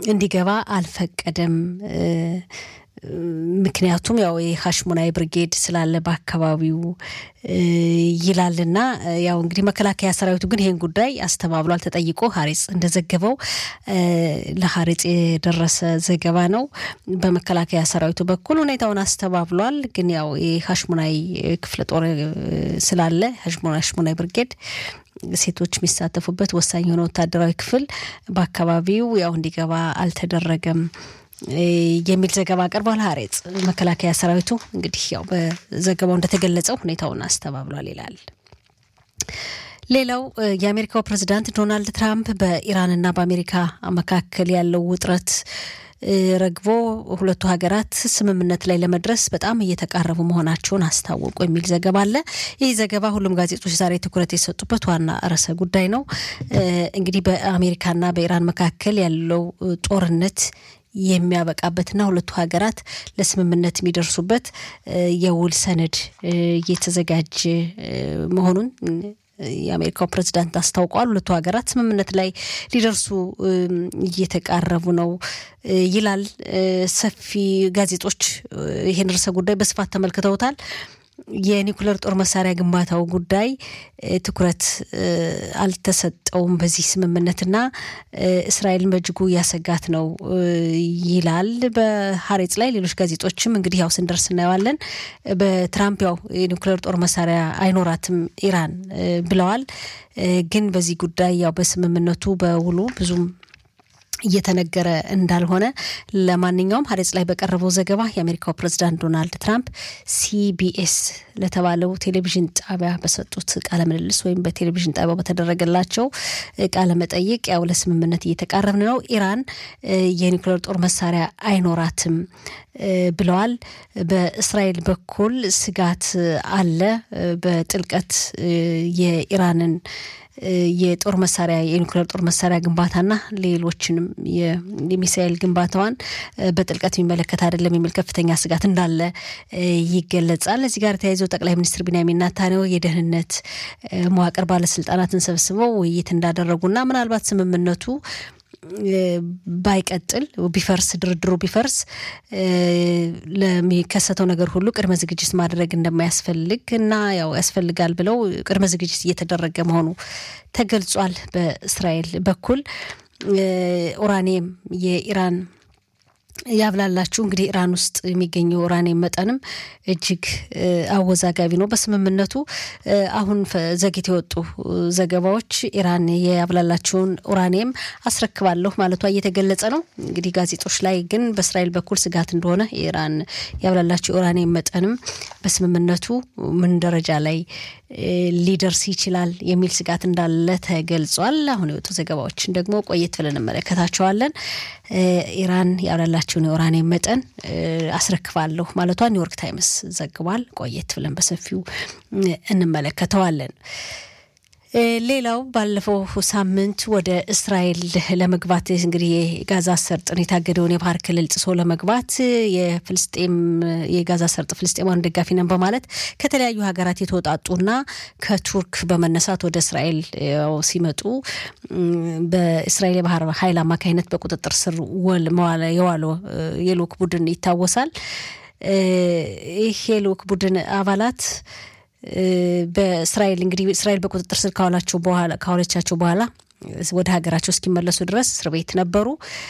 እንዲገባ አልፈቀደም። ምክንያቱም ያው የሀሽሙናይ ብርጌድ ስላለ በአካባቢው ይላልና ያው እንግዲህ መከላከያ ሰራዊቱ ግን ይህን ጉዳይ አስተባብሏል። ተጠይቆ ሀሬጽ እንደዘገበው ለሀሬጽ የደረሰ ዘገባ ነው። በመከላከያ ሰራዊቱ በኩል ሁኔታውን አስተባብሏል። ግን ያው የሀሽሙናይ ክፍለ ጦር ስላለ ሀሽሙናይ ብርጌድ ሴቶች የሚሳተፉበት ወሳኝ የሆነ ወታደራዊ ክፍል በአካባቢው ያው እንዲገባ አልተደረገም የሚል ዘገባ አቅርቧል። ሀሬጽ መከላከያ ሰራዊቱ እንግዲህ ያው በዘገባው እንደተገለጸው ሁኔታውን አስተባብሏል ይላል። ሌላው የአሜሪካው ፕሬዚዳንት ዶናልድ ትራምፕ በኢራንና በአሜሪካ መካከል ያለው ውጥረት ረግቦ ሁለቱ ሀገራት ስምምነት ላይ ለመድረስ በጣም እየተቃረቡ መሆናቸውን አስታወቁ የሚል ዘገባ አለ። ይህ ዘገባ ሁሉም ጋዜጦች ዛሬ ትኩረት የሰጡበት ዋና ርዕሰ ጉዳይ ነው። እንግዲህ በአሜሪካና በኢራን መካከል ያለው ጦርነት የሚያበቃበትና ሁለቱ ሀገራት ለስምምነት የሚደርሱበት የውል ሰነድ እየተዘጋጀ መሆኑን የአሜሪካው ፕሬዚዳንት አስታውቀዋል። ሁለቱ ሀገራት ስምምነት ላይ ሊደርሱ እየተቃረቡ ነው ይላል። ሰፊ ጋዜጦች ይህን ርዕሰ ጉዳይ በስፋት ተመልክተውታል። የኒኩለር ጦር መሳሪያ ግንባታው ጉዳይ ትኩረት አልተሰጠውም በዚህ ስምምነትና እስራኤልን በእጅጉ እያሰጋት ነው ይላል በሀሬጽ ላይ። ሌሎች ጋዜጦችም እንግዲህ ያው ስንደርስ እናየዋለን። በትራምፕ ያው የኒኩለር ጦር መሳሪያ አይኖራትም ኢራን ብለዋል። ግን በዚህ ጉዳይ ያው በስምምነቱ በውሉ ብዙም እየተነገረ እንዳልሆነ ለማንኛውም ሀሬጽ ላይ በቀረበው ዘገባ የአሜሪካው ፕሬዚዳንት ዶናልድ ትራምፕ ሲቢኤስ ለተባለው ቴሌቪዥን ጣቢያ በሰጡት ቃለ ምልልስ ወይም በቴሌቪዥን ጣቢያው በተደረገላቸው ቃለ መጠይቅ ያው ለስምምነት እየተቃረብን ነው፣ ኢራን የኒውክሌር ጦር መሳሪያ አይኖራትም ብለዋል። በእስራኤል በኩል ስጋት አለ። በጥልቀት የኢራንን የጦር መሳሪያ የኒውክሌር ጦር መሳሪያ ግንባታና ሌሎችንም የሚሳኤል ግንባታዋን በጥልቀት የሚመለከት አይደለም የሚል ከፍተኛ ስጋት እንዳለ ይገለጻል። እዚህ ጋር ተያይዘው ጠቅላይ ሚኒስትር ቢንያሚን ኔታንያሁ የደህንነት መዋቅር ባለስልጣናትን ሰብስበው ውይይት እንዳደረጉና ምናልባት ስምምነቱ ባይቀጥል ቢፈርስ ድርድሩ ቢፈርስ ለሚከሰተው ነገር ሁሉ ቅድመ ዝግጅት ማድረግ እንደማያስፈልግ እና ያው ያስፈልጋል ብለው ቅድመ ዝግጅት እየተደረገ መሆኑ ተገልጿል። በእስራኤል በኩል ኡራኒየም የኢራን ያብላላችሁ እንግዲህ ኢራን ውስጥ የሚገኘው ኡራኒየም መጠንም እጅግ አወዛጋቢ ነው። በስምምነቱ አሁን ዘግይተው የወጡ ዘገባዎች ኢራን የያብላላችሁን ኡራኒየም አስረክባለሁ ማለቷ እየተገለጸ ነው። እንግዲህ ጋዜጦች ላይ ግን በእስራኤል በኩል ስጋት እንደሆነ የኢራን ያብላላችሁ ኡራኒየም መጠንም በስምምነቱ ምን ደረጃ ላይ ሊደርስ ይችላል የሚል ስጋት እንዳለ ተገልጿል። አሁን የወጡ ዘገባዎችን ደግሞ ቆየት ብለን እንመለከታቸዋለን። ኢራን ያብላላችሁን የኡራኒየም መጠን አስረክባለሁ ማለቷ ኒውዮርክ ታይምስ ዘግቧል። ቆየት ብለን በሰፊው እንመለከተዋለን። ሌላው ባለፈው ሳምንት ወደ እስራኤል ለመግባት እንግዲህ የጋዛ ሰርጥን የታገደውን የባህር ክልል ጥሶ ለመግባት የፍልስጤም የጋዛ ሰርጥ ፍልስጤማውያን ደጋፊ ነን በማለት ከተለያዩ ሀገራት የተወጣጡና ከቱርክ በመነሳት ወደ እስራኤል ሲመጡ በእስራኤል የባህር ኃይል አማካኝነት በቁጥጥር ስር ወል የዋለ የልኡክ ቡድን ይታወሳል። ይህ የልኡክ ቡድን አባላት በእስራኤል እንግዲህ እስራኤል በቁጥጥር ስር ካዋላቸው በኋላ ካዋለቻቸው በኋላ ወደ ሀገራቸው እስኪመለሱ ድረስ እስር ቤት ነበሩ።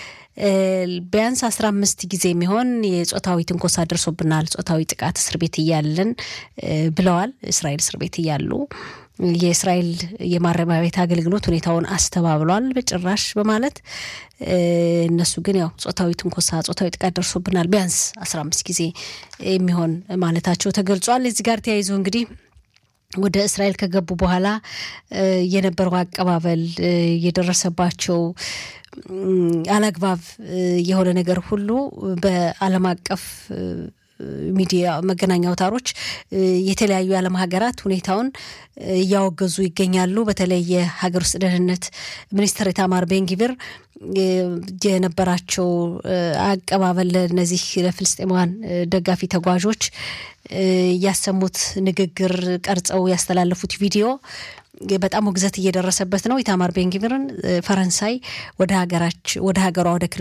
ቢያንስ አስራ አምስት ጊዜ የሚሆን የጾታዊ ትንኮሳ ደርሶብናል፣ ጾታዊ ጥቃት እስር ቤት እያለን ብለዋል። እስራኤል እስር ቤት እያሉ የእስራኤል የማረሚያ ቤት አገልግሎት ሁኔታውን አስተባብሏል በጭራሽ በማለት እነሱ ግን ያው ጾታዊ ትንኮሳ፣ ጾታዊ ጥቃት ደርሶብናል ቢያንስ አስራ አምስት ጊዜ የሚሆን ማለታቸው ተገልጿል። እዚህ ጋር ተያይዞ እንግዲህ ወደ እስራኤል ከገቡ በኋላ የነበረው አቀባበል የደረሰባቸው አላግባብ የሆነ ነገር ሁሉ በዓለም አቀፍ ሚዲያ መገናኛ አውታሮች የተለያዩ የዓለም ሀገራት ሁኔታውን እያወገዙ ይገኛሉ። በተለይ የሀገር ውስጥ ደህንነት ሚኒስትር ኢታማር ቤንጊቪር የነበራቸው አቀባበል ለእነዚህ ለፍልስጤማውያን ደጋፊ ተጓዦች ያሰሙት ንግግር ቀርጸው ያስተላለፉት ቪዲዮ በጣም ውግዘት እየደረሰበት ነው። ኢታማር ቤንጊቪርን ፈረንሳይ ወደ ሀገራች ወደ ሀገሯ ወደ